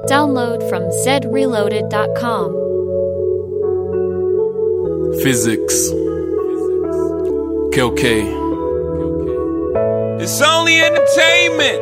Download from zreloaded.com. Physics. KOK. It's only entertainment.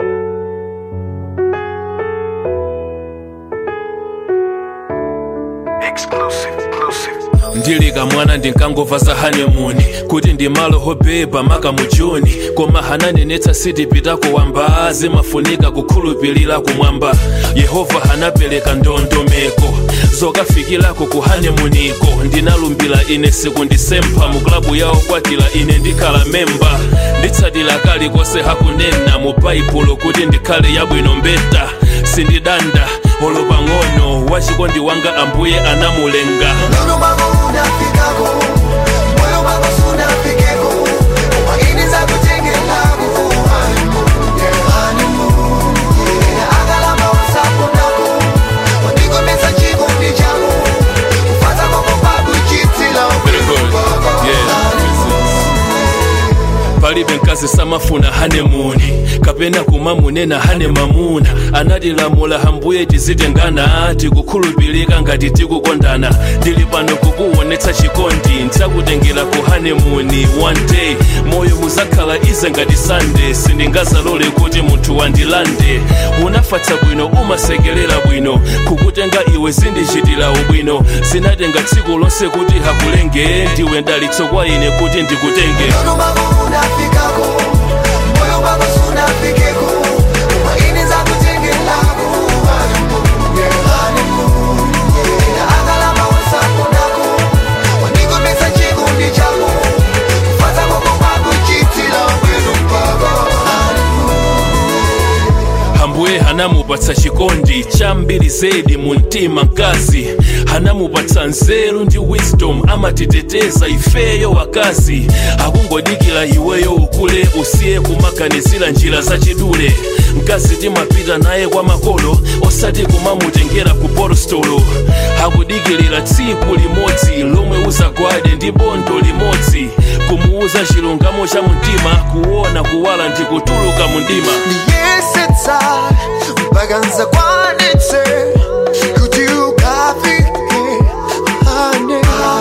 Exclusive, exclusive. ndili kamwana ndinkangova za hanemuni kuti ndimalo hobeba maka mu juni koma hananenetsa sitipitako wamba zimafunika kukhulupirira kumwamba yehova hanapereka ndondomeko zokafikirako ku hanemuniko ndinalumbira ine sikundisempha mu klabu yawo kwatira ine ndikhala memba nditsatira kalikonse hakunena mu baibulo kuti ndikhale yabwino mbeta sindidanda olo pang'ono wachikondi wanga ambuye anamulenga Moyo wangu unafikako, moyo wangu sunafikeko, umakini za kutengelako, honeymoon, yeah, honeymoon, yeah. Agalama wasapo nako, wanigomeza chikundi chako, kufata kwa mababu chitila Very good. Yeah. palibe mkazi samafuna hanemuni kapena kumamunena hane mamuna anatilamula hambuye tizitengana tikukhulupirika ngati tikukondana ndili pano kukuonetsa chikondi ntakutengera ku hanemuni one day moyo muzakhala ize ngati sande sindingazalole kuti munthu wandilande unafatsa bwino umasekerera bwino kukutenga iwe zindichitira ubwino zinatenga tsiku lonse kuti hakulenge ndiwe ndalitso kwa ine kuti ndikutenge Moyo wangu unafikako, moyo wangu sunafikeko, umakini za kutengelako, honeymoon, yeah, honeymoon, yeah. Agalama wasapo nako, wanigomeza chikundi chako, kufata kwa mababu chitila bwino mpaka, hambuye hanamupatsa chikondi chambiri zedi mu mtima mkazi hanamupatsa nzeru ndi wisdom amatiteteza ifeyo wakazi akungodikira iweyo ukule usiye kumaganizira njira zachidule mkazi timapita naye kwa makolo osati kumamutengera ku porostolo akudikirira tsiku limodzi lomwe uzagwade ndi bondo limodzi kumuuza chilungamo cha mtima kuona kuwala ndi kutuluka mu mdima niyesetsa mpaka nzakwanitse kuti ukafike ane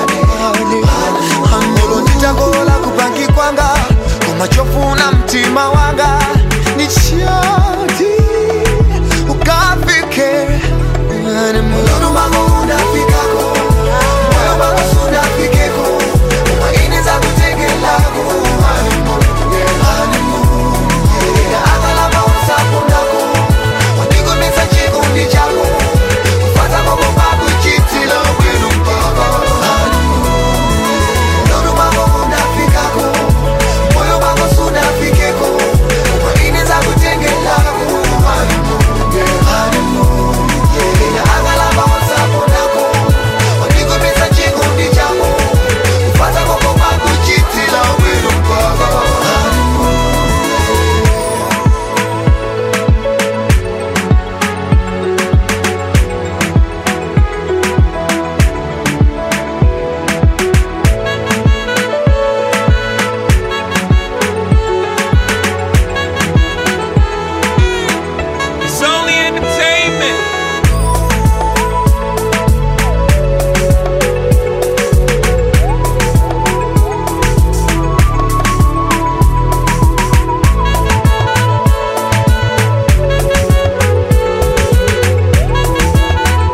anelo nditakola kupangi kwanga koma chofuna mtima wanga ni chati ukafike ane moyo wangu unafikako moyo wangu sunafikeko umaini za kutengelako honeymoon, yeah, honeymoon, yeah. Agalama wasapo nako, wanigomeza chikundi chako, kufata kwa mababu chitila bwino mpaka honeymoon, yeah. Moyo wangu unafikako, moyo wangu sunafikeko, umaini za kutengelako, honeymoon, yeah, honeymoon, yeah. Agalama wasapo nako, wanigomeza chikundi chako, kufata kwa mababu chitila bwino mpaka honeymoon. It's only entertainment.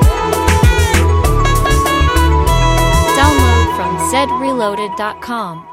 Download from zreloaded.com.